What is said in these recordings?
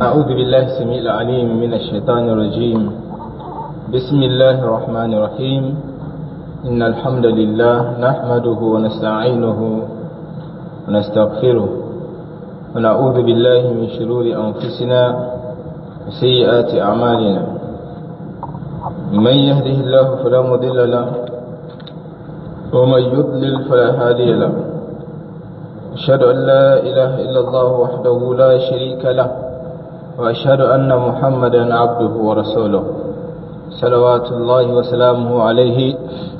أعوذ بالله السميع العليم من الشيطان الرجيم بسم الله الرحمن الرحيم إن الحمد لله نحمده ونستعينه ونستغفره ونعوذ بالله من شرور أنفسنا وسيئات أعمالنا من يهده الله فلا مضل له ومن يضلل فلا هادي له أشهد أن لا إله إلا الله وحده لا شريك له وأشهد أن محمدا عبده ورسوله صلوات الله وسلامه عليه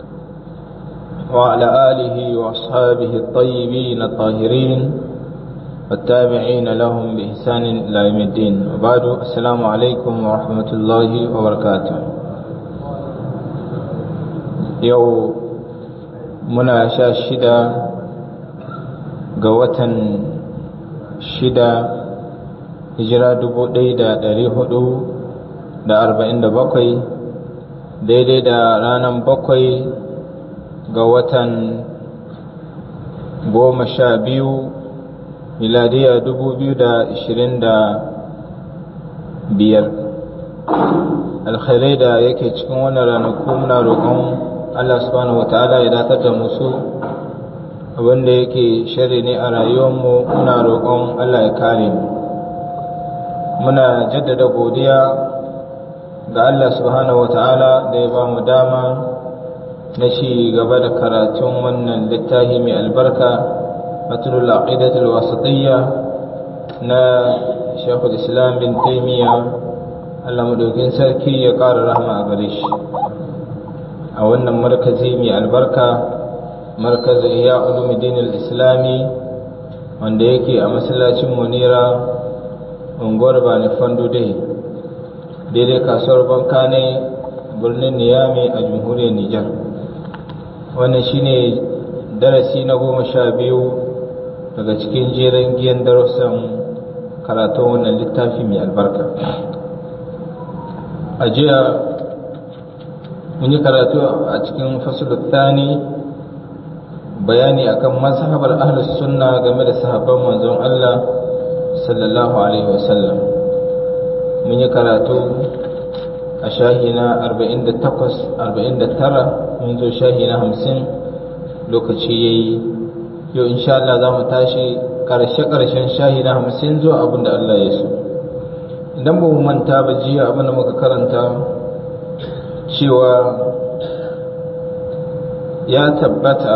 وعلى آله وأصحابه الطيبين الطاهرين والتابعين لهم بإحسان إلى يوم الدين وبعد السلام عليكم ورحمة الله وبركاته يوم muna sha shida ga watan shida hijira dubu ɗaya da ɗari hudu da arba'in da bakwai daidai da ranar bakwai ga watan goma sha biyu miladiya dubu biyu da ishirin da biyar alkhairai da yake cikin wannan ranaku muna roƙon Allah subhanahu wa ta'ala ya datar da musu abinda yake shari ne a rayuwarmu muna roƙon Allah ya kare mu muna jaddada godiya ga Allah subhanahu wa ta'ala da ya ba mu dama na shi gaba da karatun wannan littafi mai albarka matlul aqidatul wasatiyya na Sheikhul Islam bin Taymiyyah Allah madaukin sarki ya ƙara rahama a gare shi a wannan markazi mai albarka markazi ya ulumuddin islami wanda yake a masallacin munira unguwar bani fando dai daidai kasuwar banka ne birnin niyami a jamhuriyar nijar wannan shine darasi na goma sha biyu daga cikin jerin giyan darussan karatun wannan littafi mai albarka a jiya mun yi karatu a cikin fasulun thani bayani akan mazhabar ahlus sunna game da sahabban manzon Allah sallallahu alaihi wasallam mun yi karatu a shahi na 48 49 mun zo shahi na 50 lokaci yayi yau insha Allah za mu tashi karshe karshen shahi na 50 zuwa abin da Allah ya so idan ba mu manta ba jiya abin da muka karanta cewa ya tabbata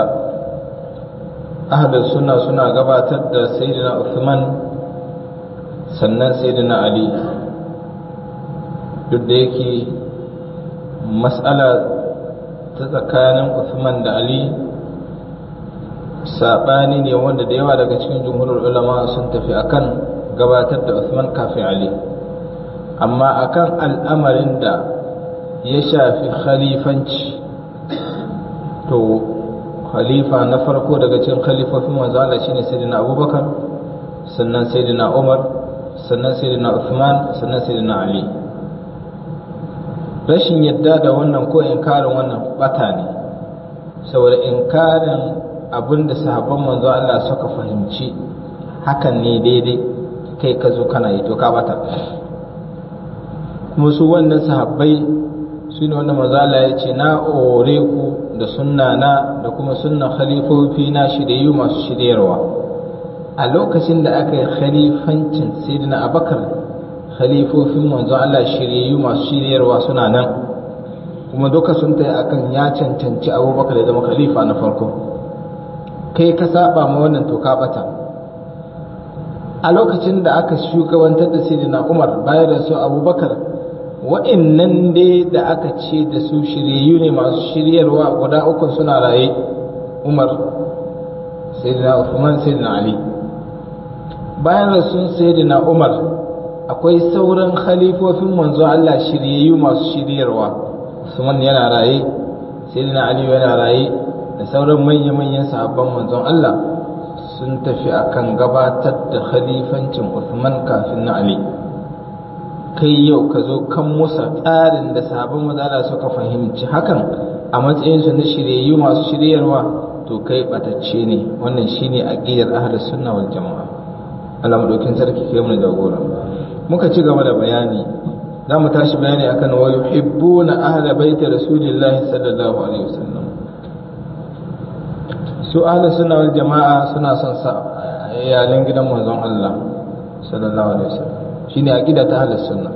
ahlus sunna suna gabatar da sayyidina Uthman sannan sayyidina Ali duk da yake mas'ala ta tsakanin Uthman da Ali saɓani ne wanda da yawa daga cikin jumhurul ulama sun tafi akan gabatar da Uthman kafin Ali amma akan al'amarin da ya shafi khalifanci to khalifa na farko daga cikin khalifofin manzo Allah shine sayyidina Abubakar sannan sayyidina Umar sannan sayyidina Uthman sannan sayyidina Ali rashin yadda da wannan ko inkarin wannan bata ne saboda inkarin abinda sahabban manzo Allah suka fahimci hakan ne daidai kai ka zo kana yi to ka bata kuma su wannan sahabbai su ne wanda mazala ya ce na ore ku da sunna na da kuma sunnan khalifofi na shiryayu masu shiryarwa a lokacin da aka yi khalifancin sayyidina abakar khalifofin manzon Allah shiryayyu masu shiryarwa suna nan kuma duka sun tayi akan ya cancanci abubakar ya zama khalifa na farko kai ka saba ma wannan to ka bata a lokacin da aka shugabantar da sayyidina umar bayan da su abubakar wa'innan dai da aka ce da su shiryayyu ne masu shiryarwa guda uku suna raye umar sayyidina Uthman sayyidina ali bayan rasun sayyidina umar akwai sauran khalifofin manzo Allah shiryayyu masu shiryarwa Usman yana raye sayyidina ali yana raye da sauran manya-manyan sahabban manzon Allah sun tafi akan gabatar da khalifancin Uthman kafin na Ali kai yau ka zo kan musa tsarin da sabon mazala suka fahimci hakan a matsayinsu na shiryayyu masu shiryarwa to kai batacce ne wannan shine aqidar ahlus sunna wal jamaa Allah madaukin sarki kai mu jagora muka ci gaba da bayani za mu tashi bayani akan wa yuhibbuna ahla baiti rasulillahi sallallahu alaihi wasallam su ahli sunna wal jama'a suna son sa iyalan gidan manzon Allah sallallahu alaihi wasallam shine aqida ta ahli sunna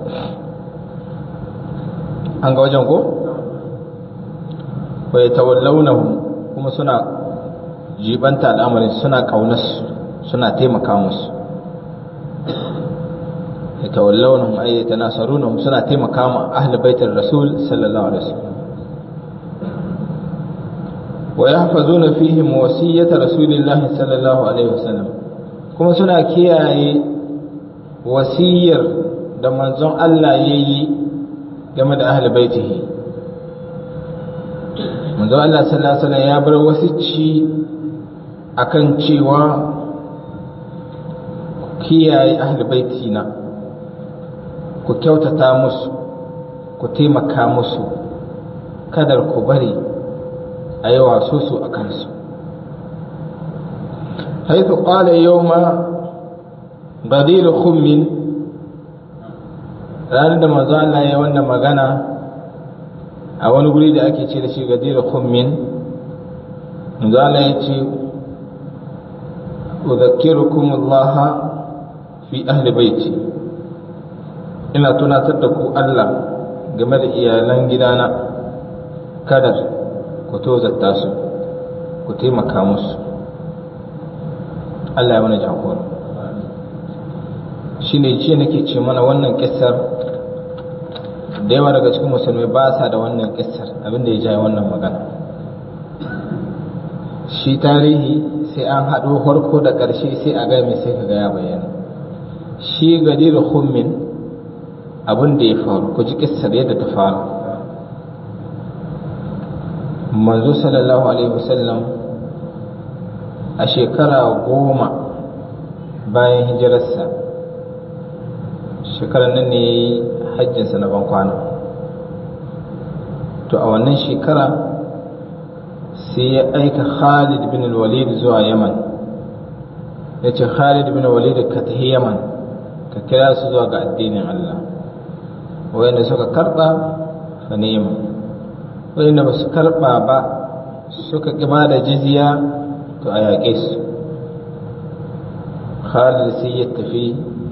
an ga wajen ko wa yatawallawnahu kuma suna jibanta al'amarin suna kaunarsu suna taimaka musu yatawallawnahum ay yatanasarunahum suna taimaka ma ahli baitir rasul sallallahu alaihi wasallam wa yahfazuna fihim wasiyyata rasulillahi sallallahu alaihi wasallam kuma suna kiyaye wasiyar da manzon Allah yayi game da ahli baitihi manzon Allah sallallahu alaihi wasallam ya bar wasicci akan cewa kiyaye ahli baitina ku kyautata musu ku taimaka musu kadar ku bari a yi waso su a kansu haithu ƙwale yau ma gadiru khummin ranar da manzo Allah ya wannan magana a wani guri da ake ce da shi gadiru khummin manzo Allah ya ce udhakkirukum Allah fi ahli baiti ina tunatar da ku Allah game da iyalan gidana kada ku tozarta su ku taimaka musu Allah ya mana jagora shi ne ce nake ce mana wannan kissar da yawa daga cikin musulmai ba sa da wannan kissar abinda ya jaye wannan magana shi tarihi sai an haɗo farko da ƙarshe sai a gami sai ka ga ya bayyana shi gadiru hummin abin da ya faru ku ji kissar yadda ta faru manzo sallallahu alaihi wasallam a shekara goma bayan hijirarsa shekarar nan ne ya yi hajjinsa na bankwana to a wannan shekara sai ya aika khalid bin walid zuwa yaman ya ce khalid bin walid ka tafi yaman ka kira su zuwa ga addinin allah wayanda suka karba fa nema wayanda ba su karba ba suka ƙi ba da jizya to a yaƙe su khalid sai ya tafi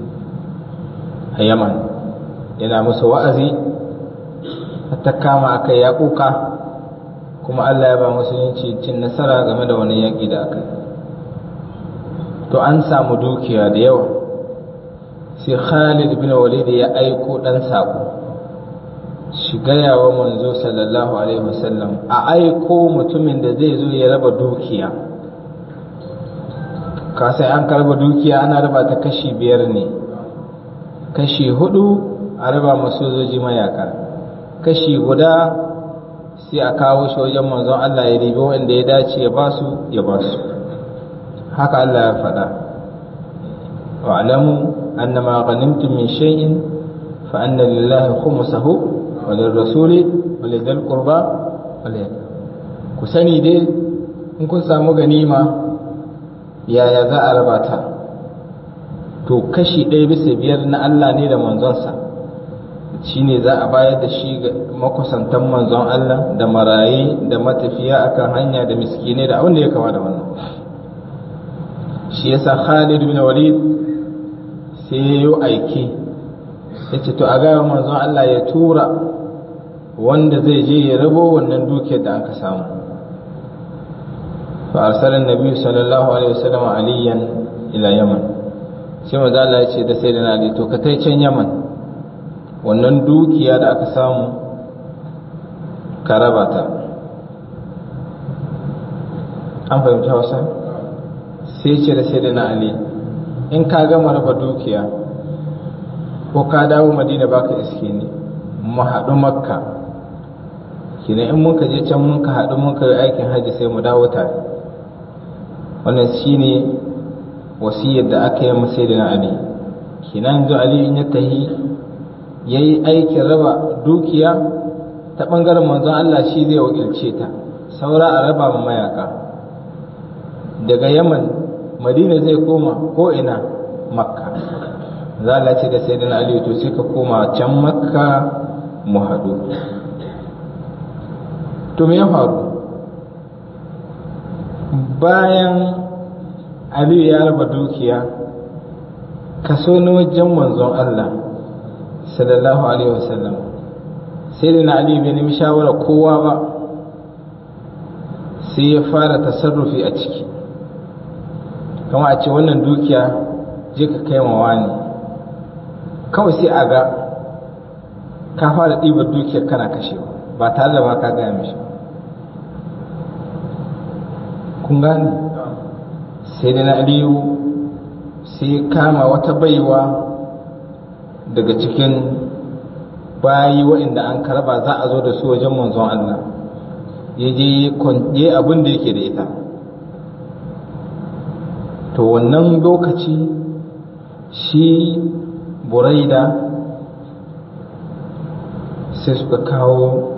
a yaman yana musu wa'azi ta kama aka ya kuka kuma allah ya ba musulunci cin nasara game da wani yaƙi da aka to an samu dukiya da yawa sai Khalid bin Walid ya aiko dan sako shi gaya wa manzo sallallahu alaihi wasallam a aiko mutumin da zai zo ya raba dukiya ka sai an karba dukiya ana raba ta kashi biyar ne kashi hudu a raba masojoji mayaka kashi guda sai a kawo shi wajen manzon Allah ya ribi wanda ya dace ya basu ya basu haka Allah ya faɗa wa'lamu annama ghanimtum min shay'in fa anna lillahi khumsahu wa lirrasuli wa lidhil qurba wal ku sani dai in kun samu ganima yaya za a raba ta to kashi ɗaya bisa biyar na Allah ne da manzonsa shi ne za a bayar da shi ga makusantan manzon Allah da maraye da matafiya akan hanya da miskinai da abin da ya kama da wannan shi yasa Khalid bin Walid sai ya yi aiki ya ce to a gaya manzon Allah ya tura wanda zai je ya rabo wannan dukiyar da aka samu fa arsalan nabi sallallahu alaihi wasallam aliyan ila yaman sai manzo Allah ya ce da sai da Ali to ka tai can yaman wannan dukiya da aka samu ka raba ta an fahimci hausa sai ce da sai da na ali in ka gama raba dukiya ko ka dawo madina baka iske ne mu haɗu makka kina in muka je can muka haɗu muka yi aikin hajji sai mu dawo tare wannan shine wasiyar da aka yi masai da na ali kina yanzu ali in ya tahi ya yi aikin raba dukiya ta ɓangaren manzon Allah shi zai wakilce ta saura a raba ma mayaka daga yaman madina zai koma ko ina makka za a ce da sayyidina ali to sai ka koma can makka mu haɗu to me ya faru bayan aliyu ya raba dukiya kaso na wajen manzon Allah sallallahu alaihi wasallam sai da na aliyu bai nemi shawara kowa ba sai ya fara tasarrufi a ciki kama a ce wannan dukiya je ka kai mawa ne kawai sai a ga ka fara ɗibar dukiyar kana kashewa ba tare da ba ka gaya mishi kun gane sai da na aliyu sai kama wata baiwa daga cikin bayi waɗanda an karba za a zo da su wajen manzon Allah ya je abin da yake da ita to wannan lokaci shi buraida sai suka kawo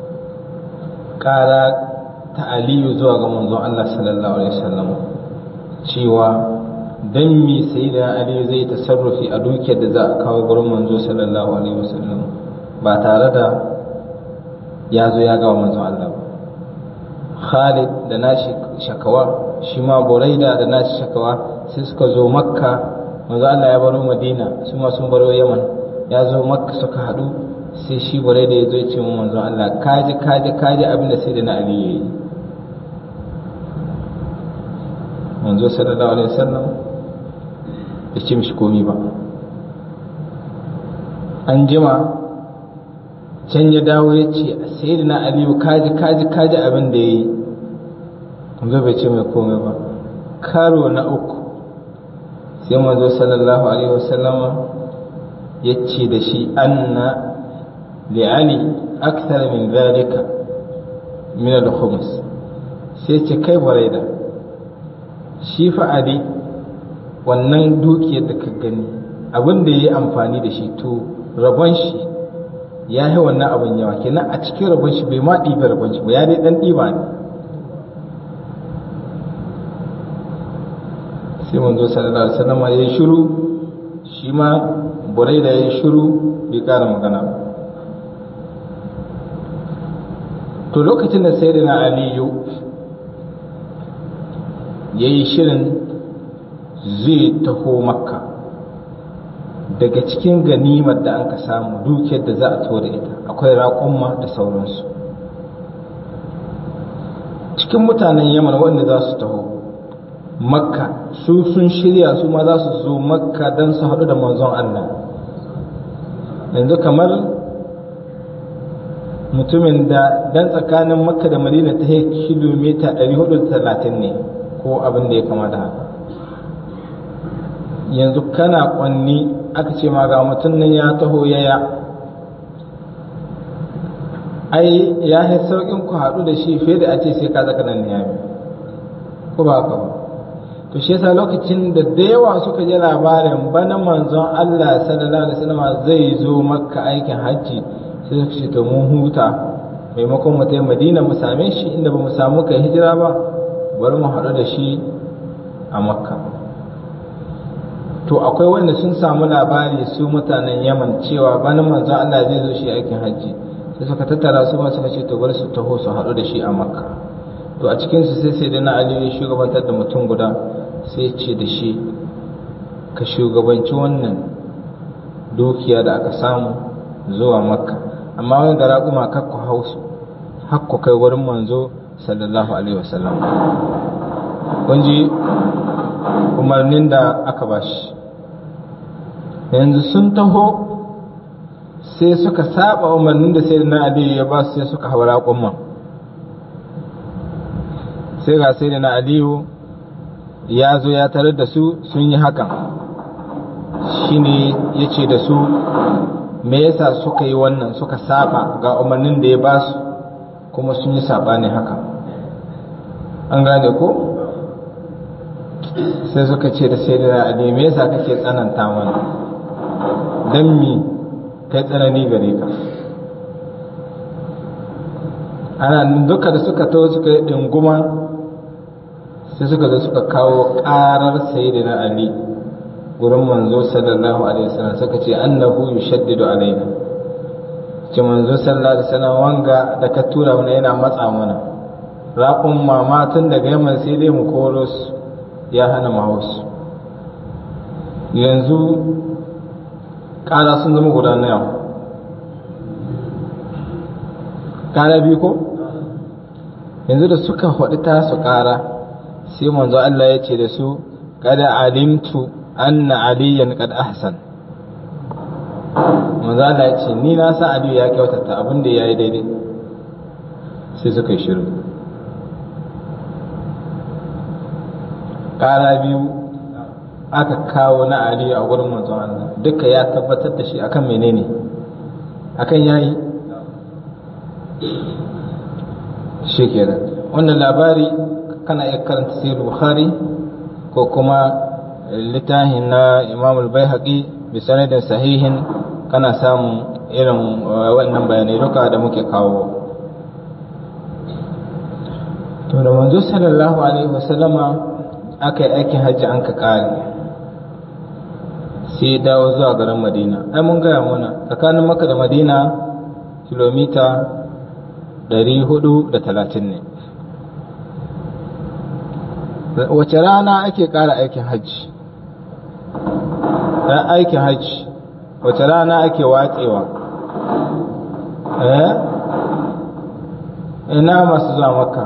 ƙara ta aliyu zuwa ga manzon Allah sallallahu alaihi wasallam cewa dan mi sai da aliyu zai tasarrufi a dukiyar da za a kawo gurin manzo sallallahu alaihi wasallam ba tare da ya zo ya gawa manzon Allah ba Khalid da nashi shakawa shi ma Buraida da nashi shakawa sai suka zo Makka manzo Allah ya baro Madina su ma sun baro Yaman ya zo Makka suka hadu sai shi Buraida ya zo ya ce mu manzo Allah kaji kaji kaji abin da sai da na Ali yayi manzo sallallahu alaihi wasallam ya ce mishi komi ba an jima can ya dawo ya ce sai da na aliyu kaji kaji kaji abin da ya yi manzo bai ce mai komai ba karo na uku sai manzo sallallahu alaihi wasallama ya ce da shi anna li ali akthar min zalika min al-khums sai ce kai baraida shi fa ali wannan dukiyar da ka gani abin da ya yi amfani da shi to rabon shi ya yi wannan abin yawa kenan a cikin rabon shi bai ma ɗiba rabon shi ba ya dai ɗan ɗiba ne sai manzo sallallahu alaihi wasallam ya yi shiru shi ma burai da ya yi shiru bai ƙara magana ba to lokacin da sai na aliyu ya yi shirin zai taho makka daga cikin ganimar da an ka samu dukiyar da za a da ita akwai raƙumma da sauransu cikin mutanen yaman wanda za su taho makka su sun shirya su ma za su zo makka don su haɗu da manzon allah yanzu kamar mutumin da dan tsakanin makka da madina ta kilomita 430 ne ko abin da ya kama da haka yanzu kana kwanni aka ce ma ga mutum nan ya taho yaya ai ya yi sauƙin ku haɗu da shi fiye da a ce sai ka zaka nan niyami ko ba haka ba to shi yasa lokacin da da yawa suka ji labarin bana manzon Allah sallallahu alaihi wasallam zai zo makka aikin hajji sai suka ce to mun huta maimakon mu tafi madina mu same shi inda ba mu samu kai hijira ba bari mu haɗu da shi a makka to akwai wanda sun samu labari su mutanen yaman cewa bana manzon Allah zai zo shi aikin hajji sai suka tattara su ma suka ce to bari su taho su haɗu da shi a makka to a cikin su sai sai da na aliyu shugabantar da mutum guda sai ce da shi ka shugabanci wannan dukiya da aka samu zuwa makka amma wani da raƙuma kakku hausu hakku kai wurin manzo sallallahu alaihi wasallam kun ji umarnin da aka bashi yanzu sun taho sai suka saba umarnin da sai na aliyu ya ba su sai suka haura kuma sai ga sai na aliyu ya zo ya tarar da su sun yi hakan shine ya ce da su me yasa suka yi wannan suka saba ga umarnin da ya ba su kuma sun yi saba ne haka an gane ko sai suka ce da sai da ali me yasa kake tsananta mana dan mi kai tsanani gare ka ana duka da suka to suka yi dinguma sai suka zo suka kawo karar sayyidina ali gurin manzo sallallahu alaihi wasallam suka ce annahu yushaddidu alaina ce manzo sallallahu alaihi wasallam wanga da ka tura mana yana matsa mana raƙun mama tun daga yamma sai dai mu koro su ya hana mu hausu yanzu ƙara sun zama guda na yau ƙara biyu ko yanzu da suka faɗi ta su ƙara sai manzo Allah ya ce da su kada alimtu anna aliyan kad ahsan manzo Allah ya ce ni na san Aliyu ya kyautata abin da yayi daidai sai suka yi shiru ƙara biyu aka kawo na Aliyu a gurin manzo Allah duka ya tabbatar da shi akan menene akan yayi shi kenan wannan labari kana iya karanta sahih bukhari ko kuma littafin na imam al-baihaqi bi sanadin sahihin kana samun irin wannan bayanai duka da muke kawo to da manzo sallallahu alaihi wasallama aka yi aikin hajji an ka kare sai dawo zuwa garin madina ai mun gaya mana tsakanin maka da madina kilomita 430 ne wace rana ake ƙara aikin hajji ran aikin hajji wace rana ake watsewa eh ina masu zuwa makka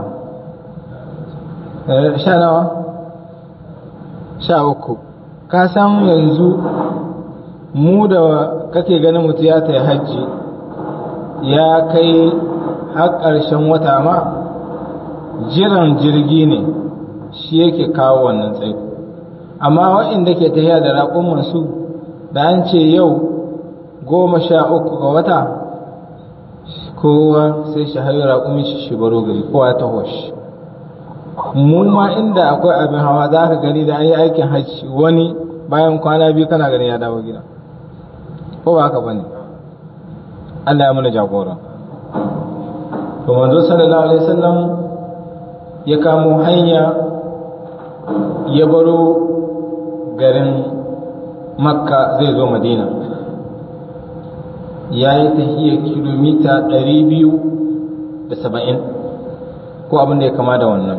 sha nawa sha uku ka san yanzu mu da kake ganin mutu ya ta hajji ya kai har ƙarshen wata ma jiran jirgi ne shi yake kawo wannan tsaiko amma waɗanda ke tafiya da raƙon su da an ce yau goma sha uku ga wata kowa sai shi hayo raƙumin shi shi baro gari kowa ya taho shi mu ma inda akwai abin hawa za ka gani da an yi aikin hajji wani bayan kwana biyu kana gani ya dawo gida ko ba haka bane Allah ya mana jagora to manzo sallallahu alaihi wasallam ya kamo hanya ya baro garin makka zai zo madina ya yi tahiyar kilomita 270 ko abin da ya kama da wannan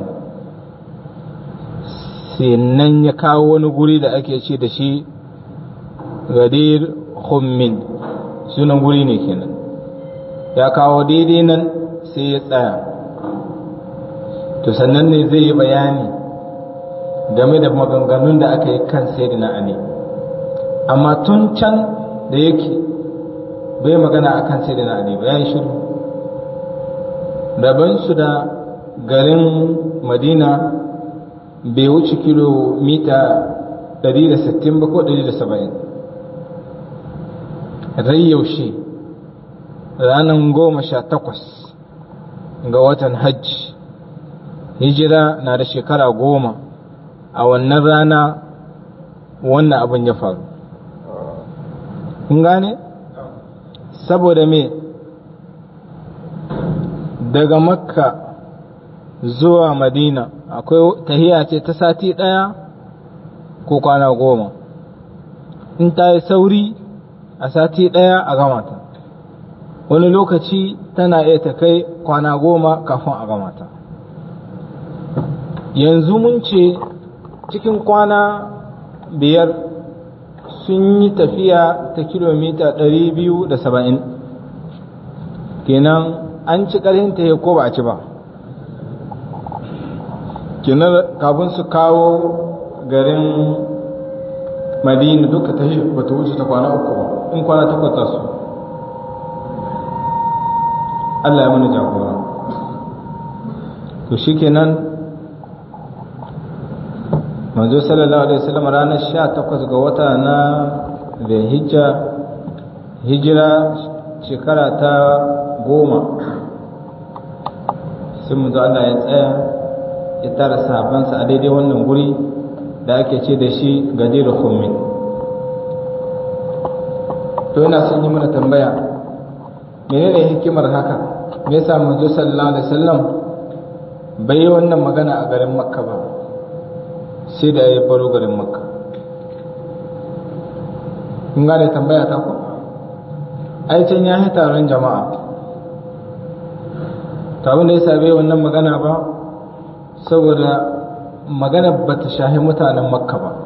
nan ya kawo wani guri da ake ce da shi gadir hummin sunan guri ne kenan ya kawo daidai nan sai ya tsaya to sannan ne zai yi bayani game da maganganun da aka yi kan sayyidina ali amma tun can da yake bai magana akan sayyidina ali ba ya yi shiru rabansu da garin madina bai wuce kilomita 160 ba ko 170 rai yaushe ranar goma sha takwas ga watan hajji hijira na da shekara goma a wannan rana wannan abin ya faru kun gane saboda me daga makka zuwa madina akwai tahiya ce ta sati ɗaya ko kwana goma in ta yi sauri a sati ɗaya a gama ta wani lokaci tana iya ta kai kwana goma kafin a gama ta yanzu mun ce cikin kwana biyar sun yi tafiya ta kilomita 270 kenan an ci ƙarhin ta ko ba a ci ba kenan kafin su kawo garin madina duka ta shi ba ta wuce ta kwana uku ba in kwana takwata su Allah ya mana jagora to shikenan manzo sallallahu alaihi wasallam ranar 18 ga wata na Zulhijja hijira shekara ta goma sai manzo Allah ya tsaya ya tara sahabansa a daidai wannan guri da ake ce da shi gadir khummin to ina son yi mana tambaya menene hikimar haka me yasa manzo sallallahu alaihi wasallam bai yi wannan magana a garin makka ba sai da ya baro garin makka kun gane tambaya ta ku ai can ya yi taron jama'a ta abin da ya sabe wannan magana ba saboda magana ba ta shahi mutanen makka ba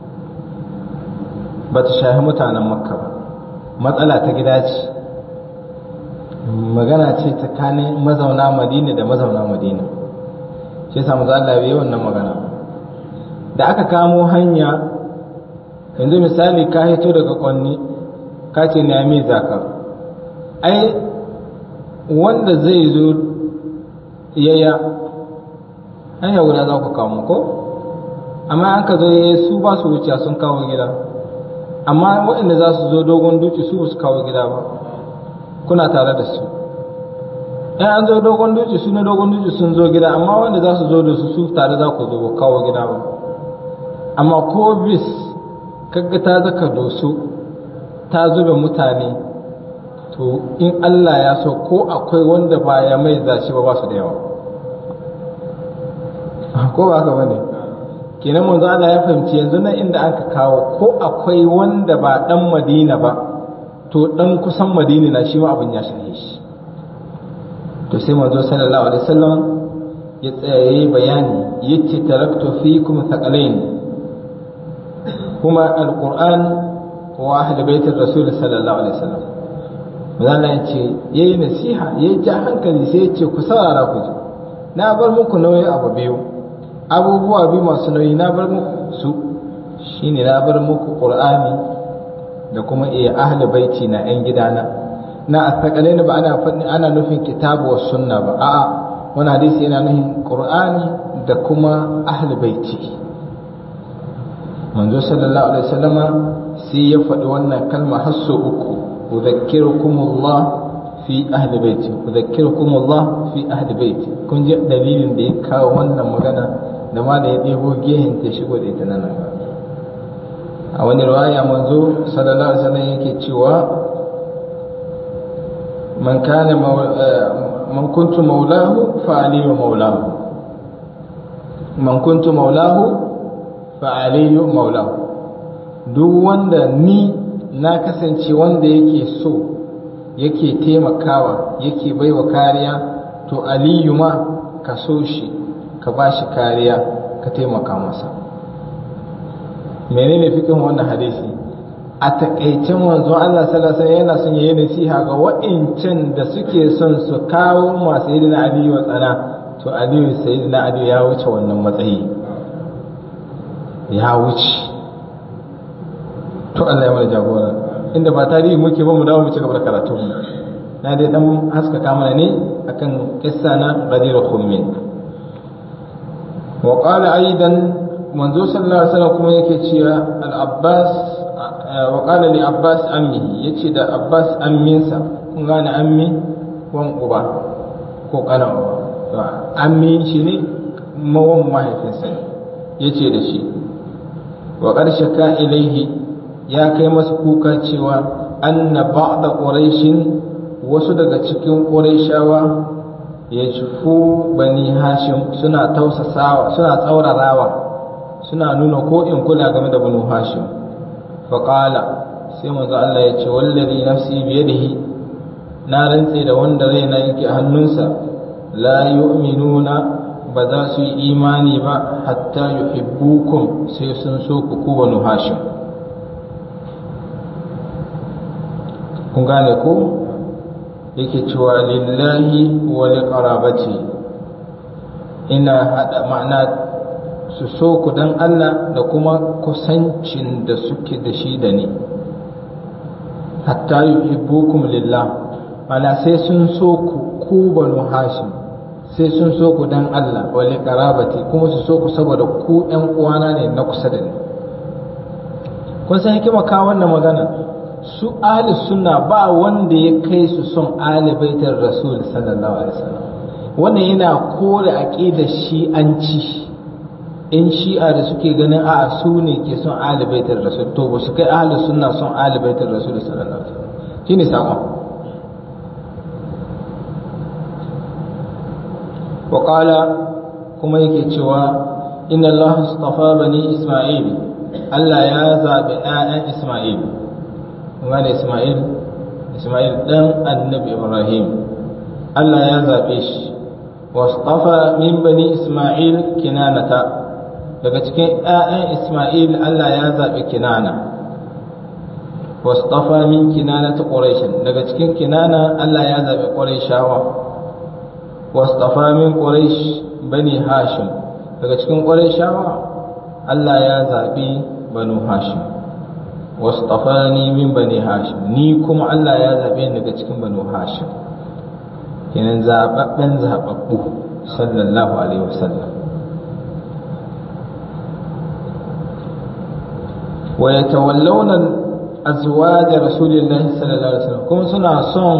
ba ta shahi mutanen makka ba matsala ta gida ce magana ce tsakanin mazauna madina da mazauna madina shi yasa maza Allah bai wannan magana da aka kamo hanya yanzu misali ka hito daga kwanni ka ce na mai zaka ai wanda zai zo yaya hanya guda za ku kamo ko amma an ka zo yaya su ba su wuce sun kawo gida amma waɗanda za su zo dogon duci su ba su kawo gida ba kuna tare da su in an zo dogon duci su na dogon duci sun zo gida amma wanda za su zo da su su tare za ku zo ba kawo gida ba amma ko bis kaga ta zaka doso ta zube mutane to in Allah ya so ko akwai wanda ba ya mai zaci ba ba su da yawa ko ba haka bane kenan manzo Allah ya fahimci yanzu nan inda aka kawo ko akwai wanda ba dan Madina ba to dan kusan Madina na shi ma abin ya shahe shi to sai manzo sallallahu alaihi wasallam ya tsaya yayi bayani yace taraktu fikum thaqalain kuma alquran wa ahli baitir rasul sallallahu alaihi wasallam manzo ya ce yayi nasiha yayi ja hankali sai ya ce ku saurara ku ji na bar muku nauyi abu biyu abubuwa biyu masu nauyi na bar muku su shine na bar muku qur'ani da kuma iya ahli baiti na yan gidana na asakale ba ana faɗi ana nufin kitabu wa sunna ba a'a wani hadisi yana nufin qur'ani da kuma ahli baiti manzo sallallahu alaihi wasallama sai ya faɗi wannan kalma har sau uku udhakkirukumullah fi ahli baiti udhakkirukumullah fi ahli baiti kun ji dalilin da ya kawo wannan magana da ma da ya ɗebo gehen ta shigo da ita nan a wani riwaya manzo sallallahu alaihi wasallam yake cewa man kana man kuntu maulahu fa aliyu maulahu man kuntu maulahu fa aliyu maulahu duk wanda ni na kasance wanda yake so yake taimakawa yake baiwa kariya to aliyu ma ka so shi ka ba shi kariya ka taimaka masa menene fikin wannan hadisi a takaicen wanzu Allah sallallahu alaihi yana son yayi nasiha ga wa'incan da suke son su kawo ma sayyidina Ali wa tsana to Ali sayyidina Ali ya wuce wannan matsayi ya wuce to Allah ya mana jagora inda ba tarihi muke ba mu dawo mu ci gaba da karatu na dai dan haskaka mana ne akan kissa na Ghadir Khummin wa qala aidan manzo sallallahu alaihi wasallam kuma yake cewa al-Abbas wa qala li Abbas ammi yace da Abbas amminsa kun gane ammi wan uba ko kana uba to ammi shine mawan mahaifinsa yace da shi wa qarshaka ilaihi ya kai masa kuka cewa anna ba'da quraishin wasu daga cikin quraishawa ya jufu bani hashim suna tausasawa suna tsaurarawa suna nuna ko in kula game da banu hashim faƙala sai manzo Allah ya ce wallazi nafsi biyadihi na rantse da wanda raina yake hannunsa la yu'minuna ba za su yi imani ba hatta yuhibbukum sai sun so ku ku banu hashim kun gane ko yake cewa lillahi wa liqarabati ina hada ma'ana su so ku dan Allah da kuma kusancin da suke da shi da ni hatta yuhibbukum lillah mana sai sun so ku ku banu hashim sai sun so ku dan Allah wa liqarabati kuma su so ku saboda ku ɗan uwana ne na kusa da ni kun san hikima ka wannan magana su ahli sunna ba wanda ya kai su son ahli baitar rasul sallallahu alaihi wasallam wannan yana kore aqidar shi'anci in shi'a da suke ganin a su ne ke son ahli baitar rasul to ba su kai ahli sunna son ahli baitar rasul sallallahu alaihi wasallam shine sakon wa qala kuma yake cewa inna allaha istafa bani isma'il Allah ya zabi ƴaƴan isma'il wani Ismail Ismail dan annabi Ibrahim Allah ya zabe shi wastafa min bani Ismail kinanata daga cikin ƴaƴan Ismail Allah ya zabi kinana wastafa min kinanata quraish daga cikin kinana Allah ya zabi quraishawa wastafa min quraish bani hashim daga cikin quraishawa Allah ya zabi banu hashim wasṭafani min bani hashim ni kuma Allah ya zabe ni daga cikin banu hashim kenan zababben zababbu sallallahu alaihi wasallam wa yatawallawna azwaj rasulillahi sallallahu alaihi wasallam kuma suna son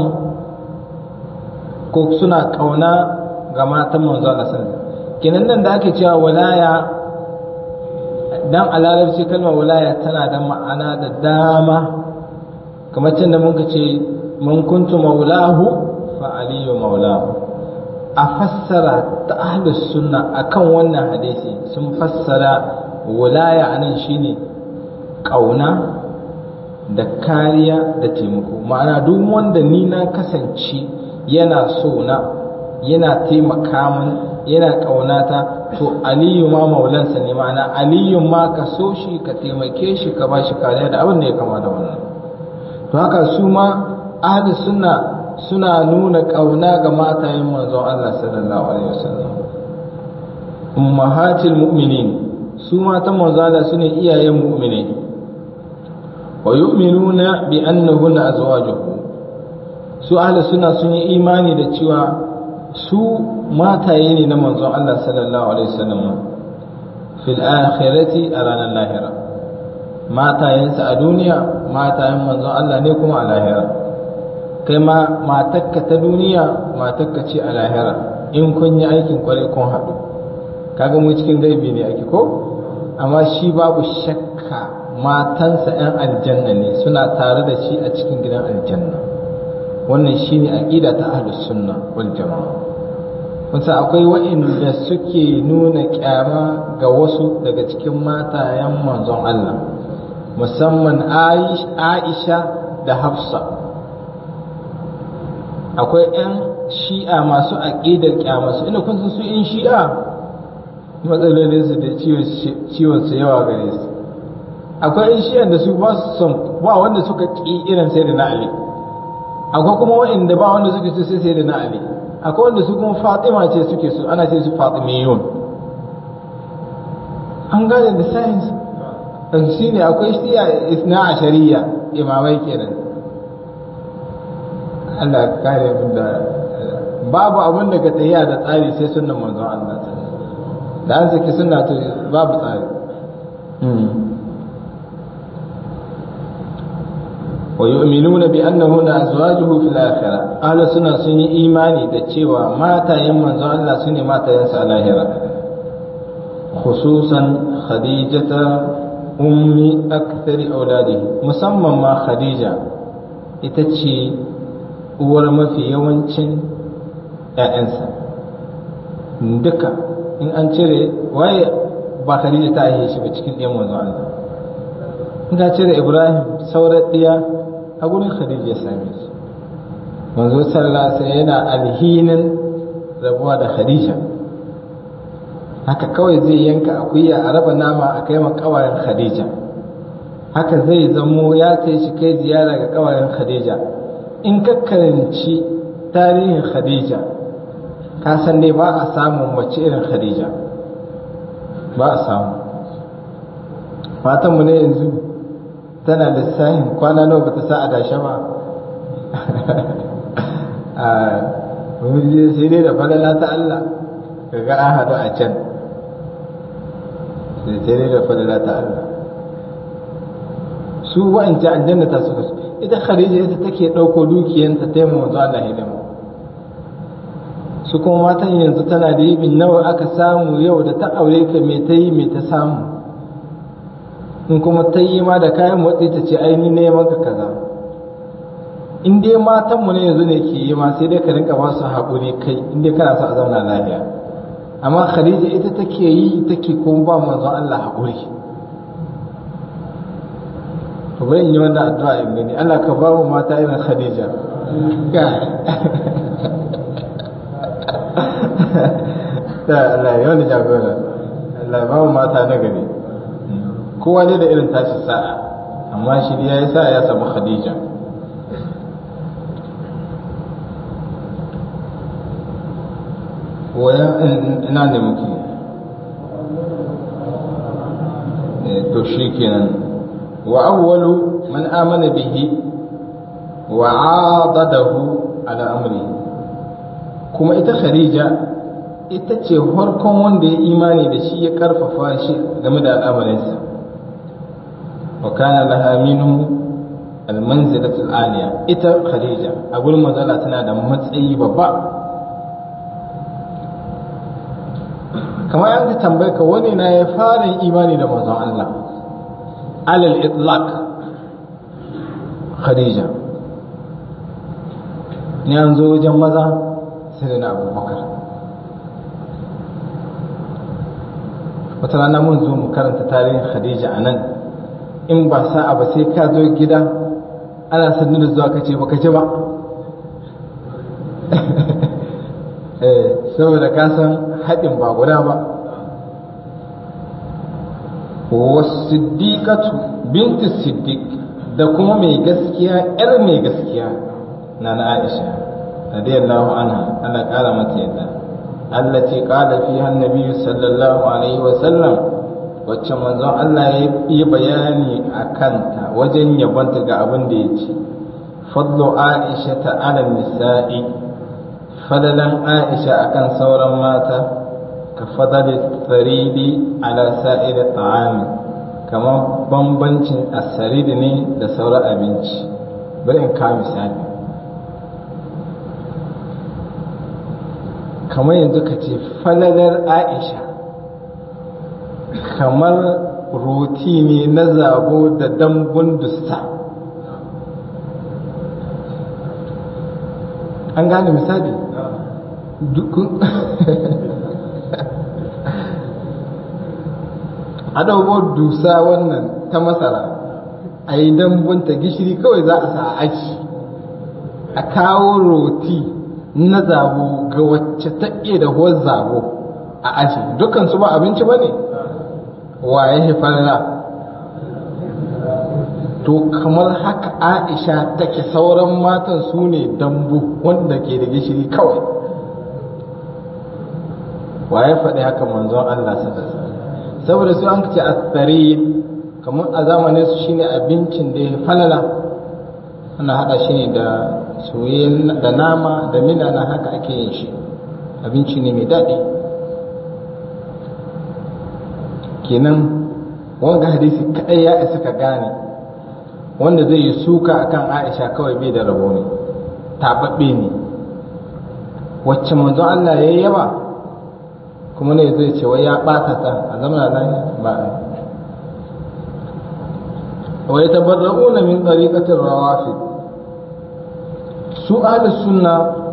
ko suna kauna ga matan manzo Allah sallallahu alaihi wasallam kenan nan da ake cewa walaya dan a larabci kalmar wilaya tana da ma'ana da dama kamar can da muka ce mun kuntu maulahu fa aliyu maulahu a fassara ta ahlus sunna akan wannan hadisi sun fassara wilaya anan shine kauna da kariya da taimako ma'ana duk wanda ni na kasance yana so na yana taimaka min yana ƙaunata to aliyu ma maulansa ne ma'ana aliyu ma ka so shi ka taimake shi ka ba shi kariya da abin da ya kama da wannan to haka su ma ahli sunna suna nuna ƙauna ga matayen manzon Allah sallallahu alaihi wasallam ummahatil mu'minin su matan manzon Allah sune iyayen mu'mini wa yu'minuna bi annahunna azwajuhu su ahli sunna sun yi imani da cewa su mataye ne na manzon Allah sallallahu alaihi wasallam fil akhirati a ranar lahira matayensa a duniya matayen manzon Allah ne kuma a lahira kai ma matakka ta duniya matakka ce a lahira in kun yi aikin kwarai kun haɗu kaga mu cikin gaibi ne ake ko amma shi babu shakka matansa 'yan aljanna ne suna tare da shi a cikin gidan aljanna wannan shine aqida ta ahlus sunna wal jamaa kusa akwai waɗanda suke nuna kyama ga wasu daga cikin matayen manzon Allah musamman Aisha da Hafsa akwai 'yan shi'a masu aƙidar kyama su ina kun san su 'yan shi'a matsalolin su da ciwon su yawa gare su akwai 'yan shi'an da su ba su son ba wanda suka ƙi irin sai da na Ali akwai kuma waɗanda ba wanda suke so sai sai da na Ali akwai wanda su kuma Fatima ce suke so ana ce su Fatimiyun an gane da science dan shine akwai shiya isna ashariya imamai kenan Allah ya kare mu da babu abin da ka tsaya da tsari sai sunnan manzon Allah da an saki sunna to babu tsari ويؤمنون بأنهن أزواجه في الآخرة أهل السنة سنة إيماني دتشيوا ما تيمن زو الله سنة ما تينسى الآخرة خصوصا خديجة أم أكثر أولاده مسمى ما خديجة itace uwar mafi yawancin ‘ya'yansa duka in an cire waye ba Khadija ta yi shi ba cikin ɗiyan manzo Allah in ka cire Ibrahim sauran ɗiya a gurin Khadija ya same su manzo sallallahu alaihi yana alhinin rabuwa da Khadija haka kawai zai yanka akuya a raba nama a kai kawayen Khadija haka zai zamo ya ce shi kai ziyara ga kawayen Khadija in ka karanci tarihin Khadija ka san dai ba a samun mace irin Khadija ba a samu matanmu ne yanzu tana lissafin kwana nawa bata sa a dashe ba a je sai dai da falala ta Allah kaga an haɗu a can sai dai da falala ta Allah su wa'ancan aljanna ta suka su ita Khadija ita take ɗauko dukiyanta ta yi manzo Allah hidima su kuma matan yanzu tana da yibin nawa aka samu yau da ta aure ka me ta yi me ta samu in kuma ta yi ma da kayan motsi ta ce aini ne maka kaza in dai matan mu ne yanzu ne ke yi ma sai dai ka rinka ba su haƙuri kai in dai kana so a zauna lafiya amma Khadija ita take yi take kuma ba manzon Allah haƙuri bari in yi wannan addu'a in gani Allah ka ba mu mata irin Khadija ga ta Allah ya wani jagora Allah ba mu mata na gari kowa ne da irin tashi sa'a amma shi ya yi sa'a ya samu Khadija waya ina ne muke to shi kenan wa awwalu man amana bihi wa adadahu ala amri kuma ita khadija ita ce farkon wanda ya imani da shi ya karfafa shi game da al'amarinsa wa kana laha minhu almanzilatu aliyya ita khadija a gurin mazala tana da matsayi babba kamar yanzu tambaye ka wani na ya fara imani da manzon Allah alal itlaq khadija ni an zo wajen maza sai na abubakar wata rana mun zo mu karanta tarihin khadija a nan in ba sa'a ba sai ka zo gida ana sannu da zuwa kace baka ji ba saboda ka san haɗin ba guda ba wasiddiqatu bintu siddiq da kuma mai gaskiya yar mai gaskiya na na aisha radiyallahu anha Allah kara mata yadda allati qala fiha annabi sallallahu alaihi wa sallam wacce manzon Allah ya yi bayani a kanta wajen yabanta ga abin da ya ce fadlu aisha ta ala nisa'i fadalan aisha akan sauran mata ka fadali saridi ala sa'ida ta'ami kamar bambancin asaridi ne da sauran abinci bari in kawo misali kamar yanzu ka ce falalar aisha kamar roti ne na zabo da dambun dusta an gane misali a ɗauko dusa wannan ta masara a yi dambunta gishiri kawai za a sa a aji a kawo roti na zabo ga wacce ta iya da huwar zabo a aji dukansu ba abinci ba ne wa ya farla to kamar haka aisha take sauran matan su ne dambu wanda ke da gishiri kawai wa ya faɗi haka manzon Allah sadasa saboda su an ce asari kamar a zamanin su shine abincin da ya falala ana haɗa shi ne da soyayyen da nama da mina na haka ake yin shi abinci ne mai daɗi kenan wanga hadisi kaɗai ya isa ka gane wanda zai yi suka akan aisha kawai bai da rabo ne taɓaɓɓe ne wacce manzo Allah ya yi yawa kuma ne zai ce wai ya ɓata ta a zamanin nan ba a wai tabarra'una min ɗariƙatin rawafid su ahli sunna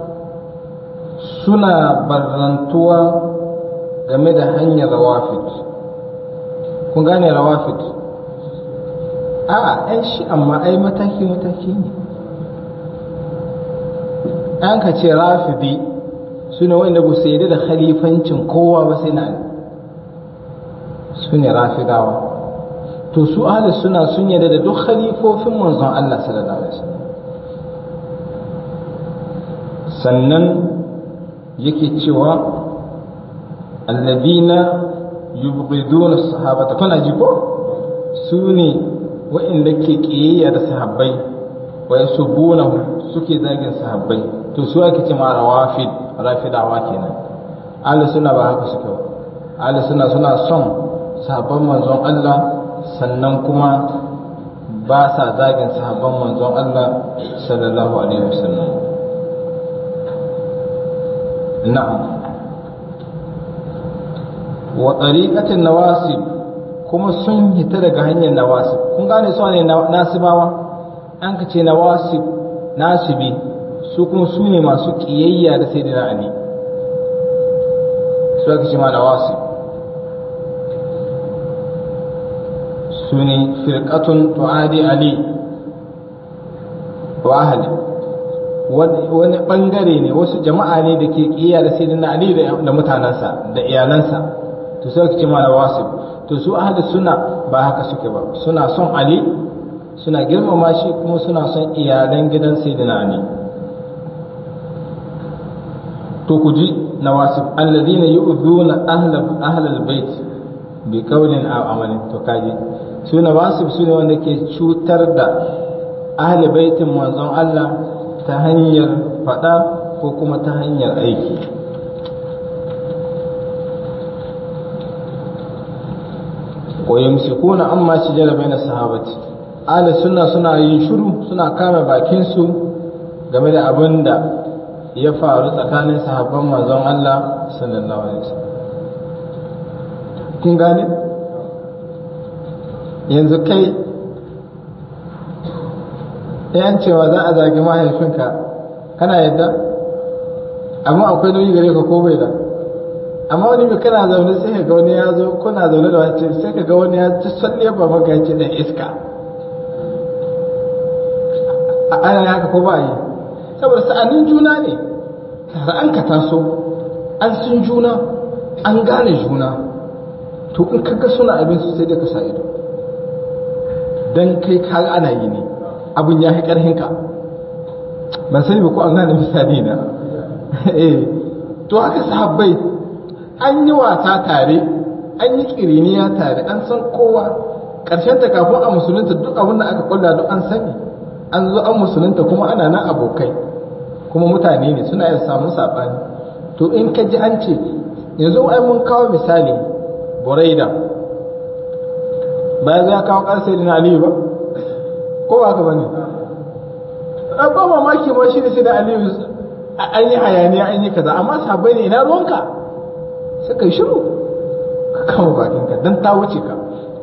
suna barrantuwa game da hanyar rawafid kun gane rawafid a ai shi amma ai mataki mataki ne an ka ce rafidi su ne wanda ba su yi da khalifancin kowa ba sai na su ne rafidawa to su ahli suna sun yarda da duk khalifofin manzon Allah sallallahu alaihi wasallam sannan yake cewa alladina yubghiduna sahabata kana ji ko su ne wa'inda ke kiyayya da sahabbai wa yasubuna suke zagin sahabbai to su ake ce ma rawafid rafidawa kenan ahli suna ba haka suke ba ahli suna suna son sahabban manzon Allah sannan kuma ba sa zagin sahabban manzon Allah sallallahu alaihi wasallam na'am wa tariqatin nawasib kuma sun hita daga hanyar nawasib kun gane su ne nasibawa an ka ce nawasib nasibi su kuma su ne masu kiyayya da sayyidina ali su aka ce ma nawasib su ne firqatun tu'adi ali wa ahli wani bangare ne wasu jama'a ne da ke kiyaye da sayyidina ali da mutanansa da iyalansa to sai ka ce mala wasif to su ahli suna ba haka suke ba suna son ali suna girmama shi kuma suna son iyalan gidan sayyidina ali to ku ji nawasib alladhina yu'dhuna ahla ahla albayt bi qawlin aw amalin to kaji su nawasib su ne wanda ke cutar da ahli baitin manzon Allah ta hanyar fada ko kuma ta hanyar aiki wa yumsikuna amma shajara baina sahabati ahli sunna suna yin shiru suna kame bakin su game da abin da ya faru tsakanin sahabban manzon Allah sallallahu alaihi wasallam kun gane yanzu kai yan cewa za a zagi mahaifinka kana yadda amma akwai nauyi gare ka ko bai da amma wani mai kana zaune sai ka ga wani ya zo kuna zaune da wani sai ka ga wani ya ci salle ba maka ya ce da iska a ana haka ko ba yi saboda sa'anin juna ne tare an ka taso an sun juna an gane juna to in kaga suna abin su sai dai ka sa ido dan kai ka ana yi ne abin ya fi karhin ka ban sani ba ko an gane misali na eh to haka sahabbai an yi wasa tare an yi kiriniya tare an san kowa ƙarshen ta kafin a musulunta duk abin da aka kulla duk an sani an zo an musulunta kuma ana nan abokai kuma mutane ne suna yin samun saɓani to in ka ji an ce yanzu ai mun kawo misali buraida bayan ya kawo ƙarsa da aliyu ba ko ba ka ba ne ba mamaki ma shi da shi da aliyu an yi hayaniya an yi kaza amma sabai ne ina ruwanka suka yi shiru ka kama bakinka don ta wuce ka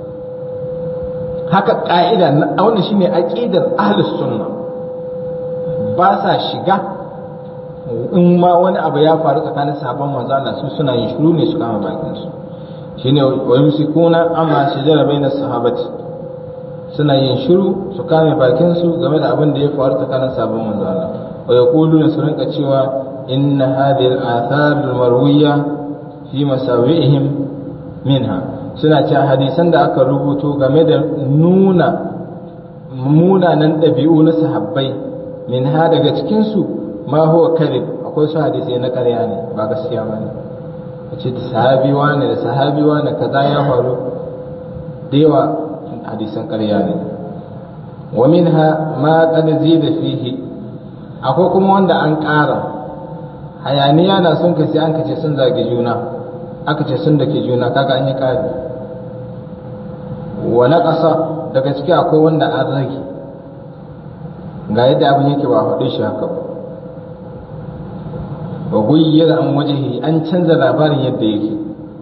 haka ƙa'ida na wannan shine aqidar ahlus sunna ba sa shiga in ma wani abu ya faru tsakanin sahabban manzo Allah su suna yin shiru ne su kama bakin su shine wa yumsikuna amma shajara baina sahabati suna yin shiru su kame bakin su game da abin da ya faru tsakanin sahabban manzo Allah wa yaquluna su rinka cewa inna hadhihi al-athar al-marwiya fi masawi'ihim minha suna cewa hadisan da aka rubuto game da nuna munanan ɗabi'u na sahabbai min ha daga cikinsu ma huwa kadhib akwai su hadisai na ƙarya ne ba gaskiya ba ne a ce da sahabi wane da sahabi wane kaza ya faru da yawa hadisan ƙarya ne wa min ha ma qad zida fihi akwai kuma wanda an ƙara hayaniya na sun kasi an kace sun zagi juna aka ce sun dake juna kaga an yi ƙari wa ƙasa daga ciki akwai wanda an rage ga yadda abin yake ba a faɗe shi haka ba wa guyyar an wajehi an canza labarin yadda yake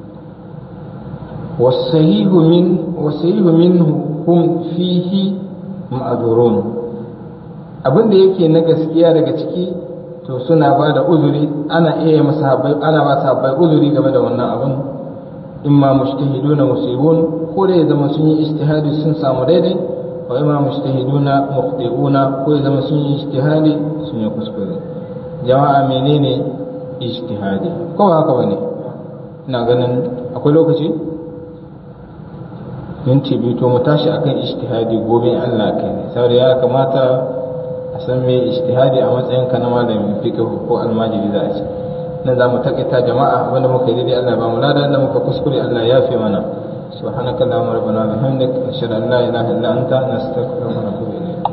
wasahihu min wasahihu minhu hum fihi ma'durun abin da yake na gaskiya daga ciki to suna ba da uzuri ana iya masa ana ba sahabbai uzuri game da wannan abin imma mujtahiduna musibun ko da ya zama sun yi ijtihadi sun samu daidai wa imma mujtahiduna mukhti'una ko ya zama sun yi ijtihadi sun yi kuskure jama'a menene ijtihadi ko ba haka bane ina ganin akwai lokaci minti biyu to mu tashi akan ijtihadi gobe Allah kai ne saboda ya kamata a san me ijtihadi a matsayin ka na malamin fiqh ko almajiri za a ce nan za mu takaita jama'a wanda muka yi daidai Allah ba mu lada da muka kuskure Allah ya fi mana subhanaka allahumma rabbana wa bihamdik ashhadu an la ilaha illa anta nastaghfiruka wa natubu ilayk